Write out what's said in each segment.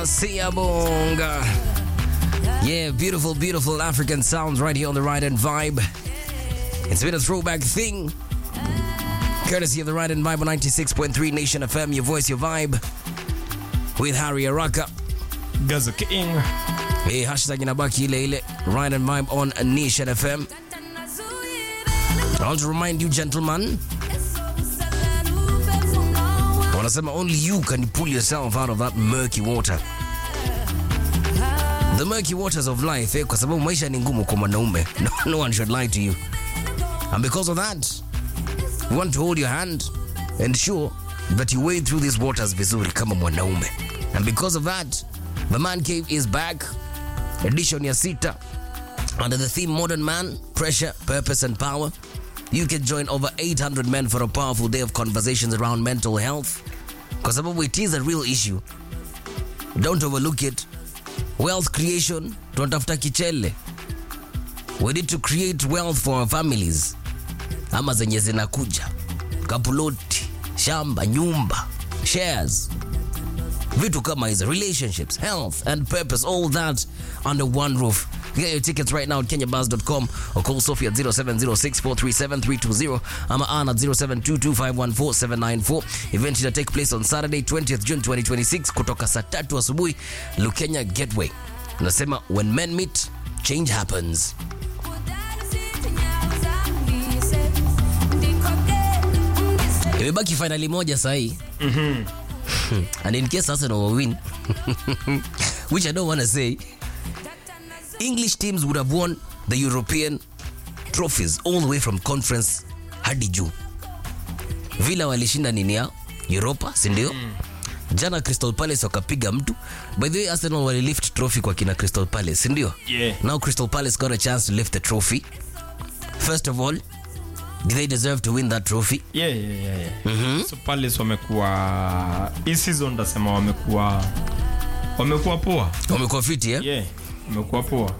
Siabonga. Yeah, beautiful, beautiful African sounds right here on the Right and Vibe. It's been a throwback thing. Courtesy of the Right and Vibe on 96.3 Nation FM, your voice, your vibe. With Harry Araka. Gaza King. Hey, hashtag inabaki ile ile. Right and Vibe on Nation FM. I want to remind you, gentlemen, wanasema only you can pull yourself out of that murky water the murky waters of life eh, kwa sababu maisha ni ngumu kwa mwanaume no, no one should lie to you and because of that we want to hold your hand and ensure that you wade through these waters vizuri kama mwanaume and because of that the man cave is back edition ya sita under the theme modern man pressure purpose and power you can join over 800 men for a powerful day of conversations around mental health kwa sababu it is a real issue don't overlook it wealth creation tunatafuta kichele we need to create wealth for our families ama zenye zinakuja kapuloti shamba nyumba shares vitu kama hizo relationships health and purpose all that under one roof get your tickets right now at kenyabuzz.com or call sophie at 0706437320 ama an at 0722514794 event ita take place on saturday 20th june 2026 kutoka saa tatu asubuhi lukenya gateway nasema when men meet change happens imebaki fainali moja sahii and in case Arsenal will win, which I don't want to say, English teams would have won the European trophies all the way from conference hadi juu. Villa walishinda nini yao Europa, si ndio? Jana Crystal Palace wakapiga mtu. By the way, Arsenal walilift trophy kwa kina Crystal Palace, si ndio? Yeah. Now Crystal Palace got a chance to lift the trophy. First of all, do they deserve to win that trophy? Yeah, yeah, yeah, yeah. So Palace wamekuwa hii season ndasema wamekuwa wamekuwa poa. Wamekuwa fiti eh? Yeah, wamekuwa poa.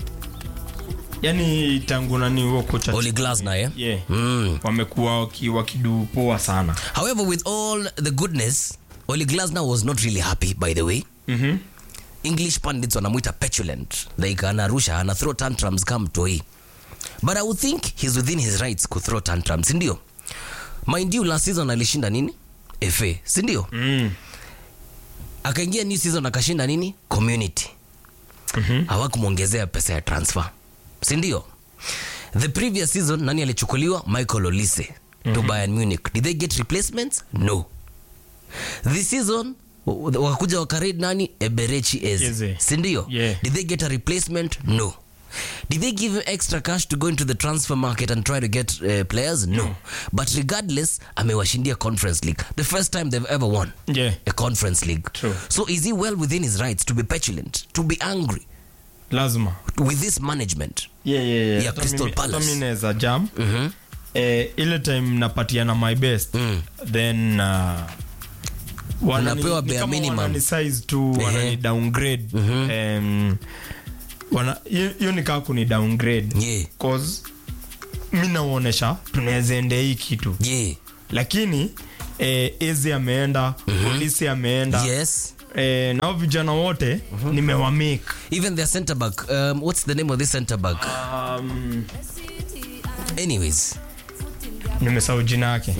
Yaani tangu nani huo kocha Ole Glasner eh? yeah. Mm. Wamekuwa waki- wakidu poa sana. However, with all the goodness, Oli Glasner was not really happy, by the way. Mhm. English pundits wanamwita petulant, like anarusha, ana throw tantrums kama mtoi. But I would think he's within his rights ku throw tantrums, si ndio? Mind you, last season alishinda nini? FA, si ndio? Mm. Akaingia new season akashinda nini? Community. Mhm. Hawakumwongezea pesa ya transfer, si ndio? The previous season nani alichukuliwa? Michael Olise to Bayern Munich. Did they get replacements? No. This season w- wakakuja wakarade nani? Eberechi Eze, Eze. si ndio? Yeah. Did they get a replacement? No. Did they give him extra cash to go into the transfer market and try to get uh, players? No. But regardless, amewashindia Conference League. The first time they've ever won Yeah. a Conference League. True. So is he well within his rights to be petulant, to be angry Lazima. with this management? Yeah, yeah, yeah. Ya Hata Crystal mimi- hata Palace. mimi naweza jam. Mhm. Eh, ile time napatiana my best Mm. then uh, wanani- Unapewa ni bare kama minimum. wanani size tu Ehe. wanani downgrade Em, wana hiyo hiyo ni kaa kuni downgrade Yeah. cause mi naonyesha tunaweza ende hii kitu Yeah. lakini eh, ezi ameenda polisi ameenda Yes. eh, nao vijana wote nimewamake Even their centre back. Um, what's the name of this centre back? um, Anyways. nimesahau jina yake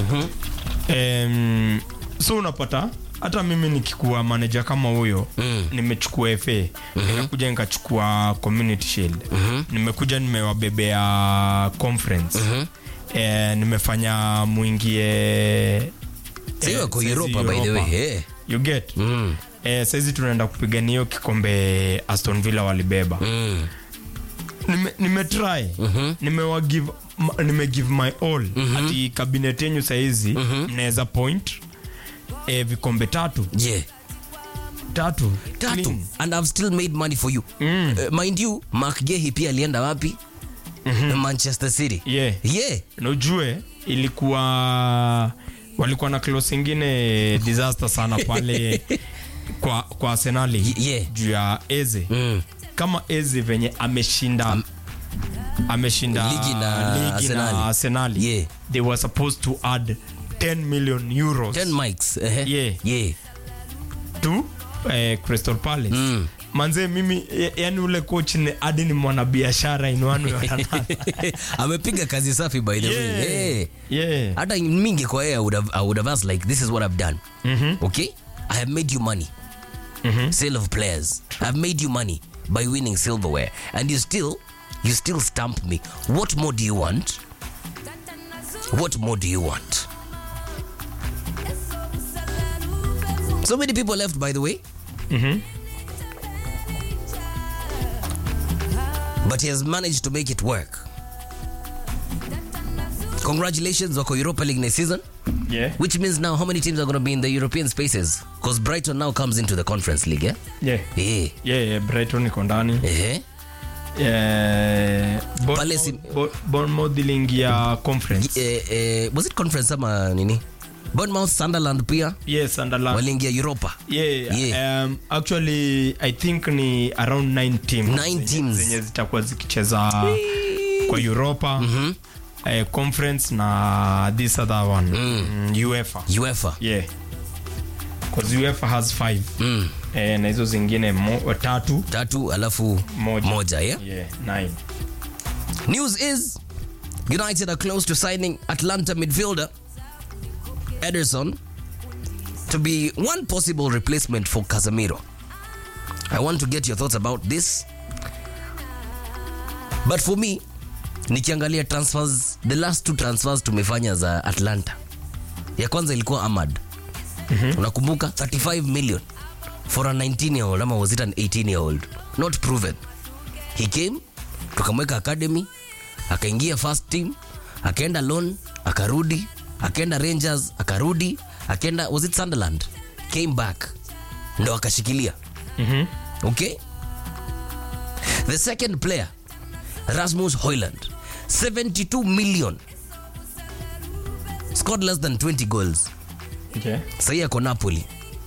Em, so unapata hata mimi nikikuwa manager kama huyo Mm. nimechukua fa nimekuja nikachukua community shield nimekuja nimewabebea conference eh, nimefanya mwingie Sio eh, wako saizi Europa by the way. Europa. Yeah. you get Mm. eh, saizi tunaenda kupigania hiyo kikombe aston villa walibeba Mm. nime, nimetry nimewagive ma- nimegive my all ati kabinet yenyu saizi mnaweza point eh, vikombe tatu Yeah. tatu Tatu. Clean. And I've still made money for you. Mm. Uh, mind you, Mark Gehi pia alienda wapi? Manchester City. yeah Yeah. na ujue ilikuwa walikuwa na close ingine disaster sana pale kwa kwa arsenali Y- yeah. juu ya eze Mm. kama eze venye ameshinda ameshinda Ligi na ligi Arsenali. na arsenali Yeah. they were supposed to add 10 million euros 10 mics. Uh-huh. Yeah. Yeah. to eh, crystal palace Mm. manze mimi ya- yani ule coach ni hadi ni mwanabiashara in one way or another. amepiga kazi safi by the way Yeah. hey. yeah. hata mingi kwa yeye I would have, I would have asked like this is what I've done Mhm. okay I have made you money Mhm. sale of players I've made you money by winning silverware and you still you still stamp me what more do you want what more do you want so many people left by the way Mhm. but he has managed to make it work congratulations wako europa league next season Yeah. which means now how many teams are going to be in the european spaces because brighton now comes into the conference league yeah Yeah. yeah Yeah, yeah, brighton iko ndani eh Eh, Bournemouth- Pale si- Bo- Bournemouth iliingia conference eh, eh, was it conference ama nini bournemouth sunderland pia yes Sunderland. waliingia europa yeah, Yeah. Um, actually i think ni around 9 teams Nine zenye- teams. zenye zitakuwa zikicheza kwa europa eh, conference na this other one mm. uefa uefa yeah because uefa has five mm. eh, na hizo zingine mo, tatu tatu alafu Moja. moja yeah? yeah, nine News is United are close to signing Atlanta midfielder Ederson to be one possible replacement for Casemiro. I want to get your thoughts about this. But for me, nikiangalia transfers, the last two transfers tumefanya za Atlanta. Ya kwanza ilikuwa Ahmad. Unakumbuka 35 million for a 19 year old ama was it an 18 year old? Not proven. He came tukamweka academy akaingia first team akaenda loan akarudi akaenda rangers akarudi akaenda was it sunderland came back ndo akashikilia Mhm. okay the second player rasmus hoyland 72 million scored less than 20 goals okay. sahii ako napoli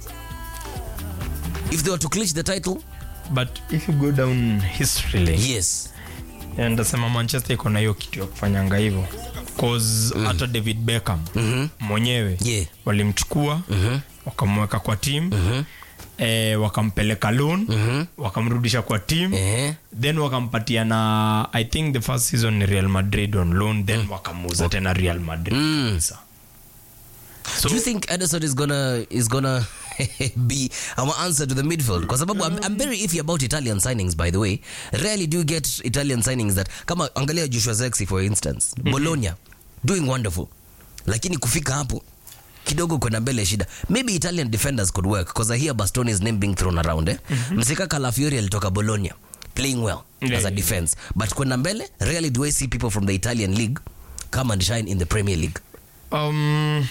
if they were to clinch the title but if you go down history lane yes Yeah, ndasema manchester iko na hiyo kitu ya kufanyanga hivyo cause hata david beckham mwenyewe Yeah. walimchukua wakamweka kwa team eh, wakampeleka loan wakamrudisha kwa team eh. then wakampatia na i think the first season ni real madrid on loan then wakamuuza tena real madrid kabisa. so, Do you think Ederson is gonna is gonna be our answer to the midfield? Kwa sababu I'm, I'm very iffy about Italian signings by the way. Rarely do you get Italian signings that kama angalia Joshua Zexi for instance. Bologna doing wonderful. Lakini kufika hapo kidogo kwenda mbele shida. Maybe Italian defenders could work because I hear Bastoni's name being thrown around eh. Msika Calafiori alitoka Bologna playing well Yeah, as a yeah. defense. But kwenda mbele rarely do I see people from the Italian league come and shine in the Premier League. um,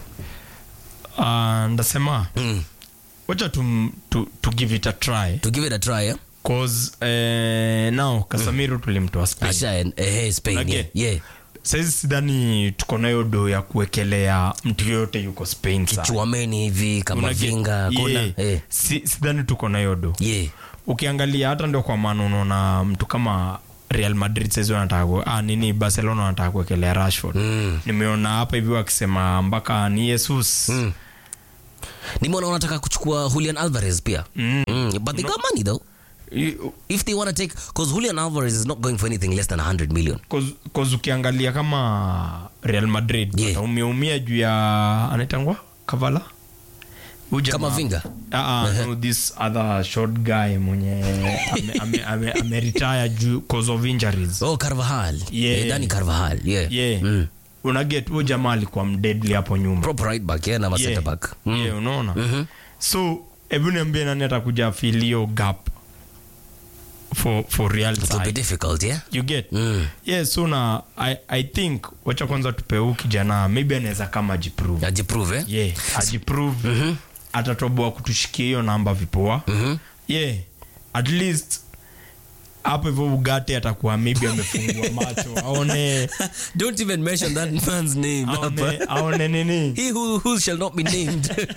uh, ndasema Mm. wacha to, to, to give it a try To give it a try eh? cause eh, now kasamiro tulimtoa spain Asha and eh, Spain. Yeah. Unage- yeah. saizi sidhani tuko nayo do ya kuwekelea mtu yoyote yuko spain saa. Chuameni hivi kama Unage- vinga kuna Yeah. eh. Si- sidhani tuko nayo do yeah. ukiangalia hata ndio kwa maana unaona mtu kama real madrid saizi wanataka ku- ah, nini barcelona wanataka kuwekelea rashford Mm. nimeona hapa hivi wakisema mpaka ni jesus Mm. nimeona wanataka kuchukua Julian Alvarez pia Mm. mm. but they got money though I- if they want to take because Julian Alvarez is not going for anything less than 100 million cause- cause ukiangalia kama real madrid Yeah. wataumia juu ya anaitangwa kavala Huyu jamaa- kama vinga Ah, ah, no, this other short guy mwenye ame, ame, ame, ame retire juu cause of injuries oh Carvajal Yeah. eh, Dani Carvajal yeah, yeah. Mm. unaget huyo jamaa alikuwa mdedli hapo nyuma proper right back yeah, na ma Yeah. center back mm. yeah, unaona Mhm. so hebu niambie nani atakuja filio gap for, for real it will be side. difficult yeah you get mm. yeah so na I, i think wacha kwanza tupe huu kijana maybe anaweza kama ajiprove ajiprove eh? yeah ajiprove atatoboa kutushikia hiyo namba vipoa Mhm. yeah at least hapo hivyo ugate atakuwa maybe amefungua macho aone don't even mention that man's name aone, aone nini he who, who shall not be named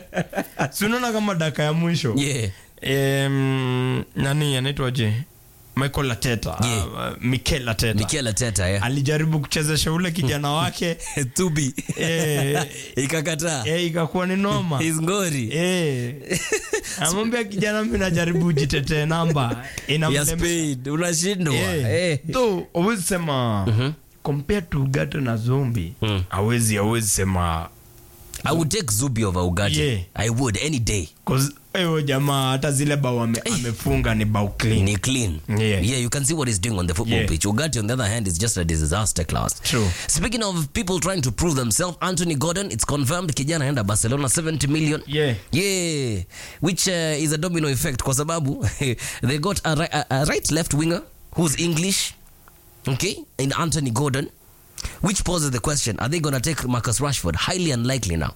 si unaona kama daka ya mwisho yeah Em, nani anaitwaje michael ateta Yeah. uh, mikel ateta Mikel Arteta, yeah. alijaribu kuchezesha ule kijana wake Tubi. eh, Ikakataa. eh, ikakuwa ni noma His ngori. Eh. amwambia kijana mi najaribu ujitetee namba Ya Inamlem- Spain. Unashindwa. Eh. Eh. Though, awezi sema compared to ugate na zombi awezi awezi sema I would take Zubi over Ugarte. Yeah. I would any day. 'cause eyo jamaa hata zile bao ame, amefunga ni bao clean Ni clean. Yeah. yeah, you can see what he's doing on the football Yeah. pitch. Ugarte, on the other hand, is just a disaster class. True. Speaking of people trying to prove themselves, Anthony Gordon, it's confirmed kijana anaenda Barcelona 70 million. Yeah. Yeah. Which uh, is a domino effect kwa sababu they got a, ri- a, a right left winger who's English, okay, in Anthony Gordon, which poses the question, are they going to take Marcus Rashford? Highly unlikely now.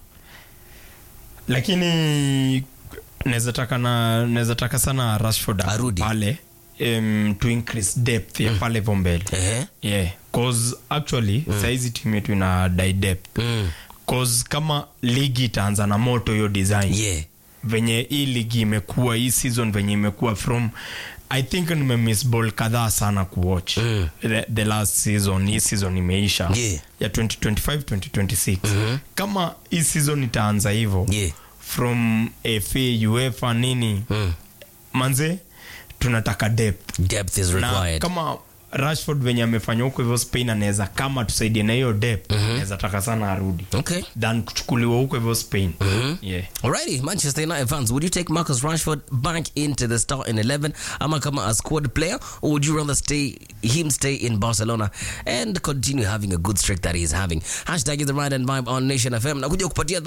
lakini naweza taka na naweza taka sana rashford Arudi. pale um, to increase depth ya pale hivyo mbele Eh? yeah cause actually saizi timu yetu ina die depth Mm. cause kama ligi itaanza na moto hiyo design Yeah. venye hii ligi imekuwa hii season venye imekuwa from i think nimemiss ball kadhaa sana kuwatch Mm. the, the last season hii season imeisha Yeah. ya 2025 2026 kama hii season itaanza hivyo Yeah. from fa uefa nini Mm. manze tunataka depth Depth is na required. kama rashford venye amefanya huko hivyo spain anaweza kama tusaidie na hiyo depth anaweza taka sana arudi Okay. than kuchukuliwa huko hivyo spain yeah. Alrighty, Manchester United fans, would you take Marcus Rashford back into the starting 11 ama kama a squad player or would you rather stay him stay in Barcelona and continue having a good streak that he's having? Hashtag is the right and vibe on Nation FM. Nakuja kupatia